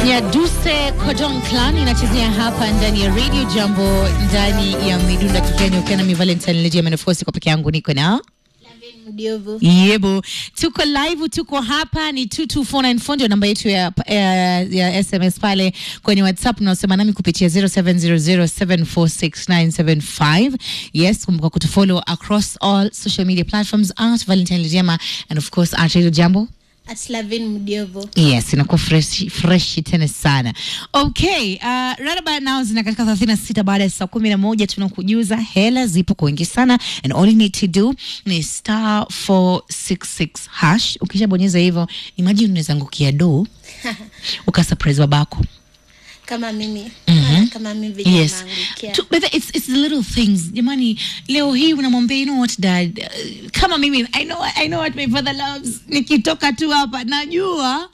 Nyaduse Cordon Clan inachezea hapa ndani ya Radio Jambo ndani ya Midunda Kikenya ukiwa na mi Valentine Legia Menefosi kwa peke yangu niko na Mdiovu. Yebo, tuko live, tuko hapa ni 22494 ndio namba yetu ya, ya, ya SMS pale kwenye WhatsApp unaosema nami kupitia 0700746975. Yes, kumbuka kutufollow across all social media platforms at Valentine Lejema and of course at Radio Jambo. At Lavin Mdiovu. Yes, inakuwa fresh fresh tena sana. Okay, uh, raraba nao zina katika 36 baada ya saa kumi na moja tunakujuza hela zipo kwa wingi sana and all you need to do ni star 466 hash. Ukishabonyeza hivyo, imagine unaweza angukia do ukasurprise babako. Kama mimi. Mhm. Kama mimi vile Yes. naangukia. To, but it's, it's the little things. Jamani, leo hii unamwambia you know what dad, uh, kama mimi I know, I know what my father loves. Nikitoka tu hapa najua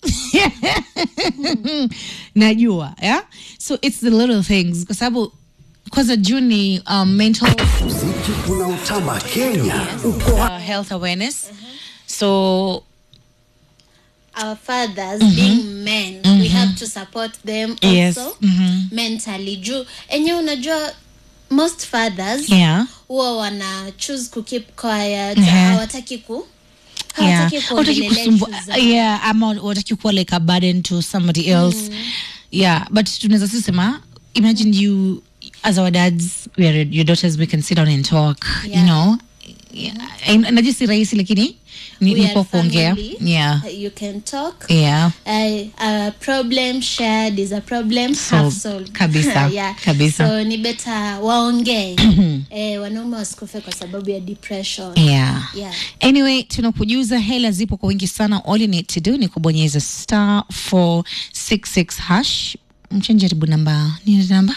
najua yeah? so it's the little things kwa sababu kwanza juni um, mental Muziki unaotamba Kenya uko uh, health awareness so Our fathers being men, we have to support them also Yes. Mhm. mentally. Juu enye unajua most fathers yeah huwa wana choose ku keep quiet, Mhm. hawataki ku yeah hawataki Hawataki kuongelelea kusumbua issues zao. yeah ama wataki kuwa like a burden to somebody else yeah but tunaweza si sema imagine you as our dads we are your daughters we can sit down and talk you Yeah. know yeah. najua si rahisi lakini ni We are nipo kuongea family. yeah You can talk. yeah Uh, a problem shared is a problem half Solved. solved. Kabisa. yeah. Kabisa. so ni beta waongee eh, wanaume wasikufe kwa sababu ya depression yeah Yeah. anyway tunakujuza hela zipo kwa wingi sana all you need to do ni kubonyeza star 466 hash mchenjaribu namba nini namba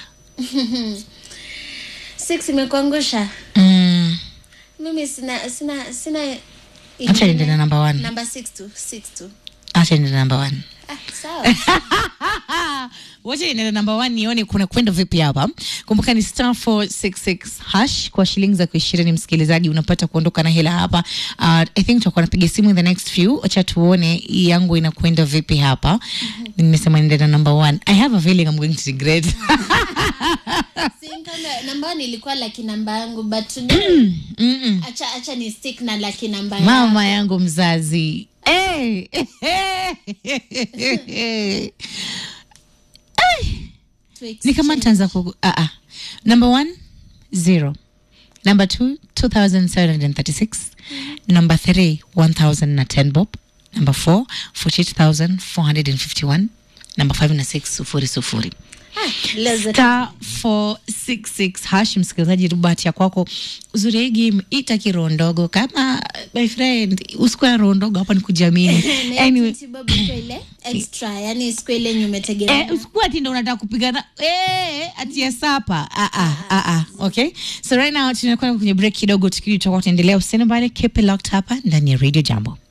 six imekuangusha mm. mimi sina sina sina acha niende ingine. na namba one namba six tu six tu acha niende na namba one ah, sawa wacha niende na namba one nione kuna kwenda vipi hapa kumbuka ni star 466 hash kwa shilingi za kuishirini msikilizaji unapata kuondoka na hela hapa uh, i think tutakuwa napiga simu in the next few acha tuone hii yangu inakwenda vipi hapa nimesema niende na namba one i have a feeling i'm going to regret Si kama- namba one ilikuwa laki namba yangu but Mm-mm. acha acha ni stick na laki namba mama yangu mzazi hey. ni kama nitaanza ku uh, uh. number one zero number two 2736 number three 1010 bob number four 48451 number five na six sufuri sufuri star 466 hash msikilizaji rubati ya kwako uzuri ya hii game ita kiroho ndogo kama my friend usikuwa roho ndogo hapa ni kujiamini anyway ile extra yani siku ile yenye umetegemea Eh, usikuwa ati ndo unataka kupigana eh, ati ya sapa ah, ah, ah, ah. okay so right now tunakwenda kwenye break kidogo tukirudi tutakuwa tunaendelea usiende mbali keep it locked hapa ndani ya radio jambo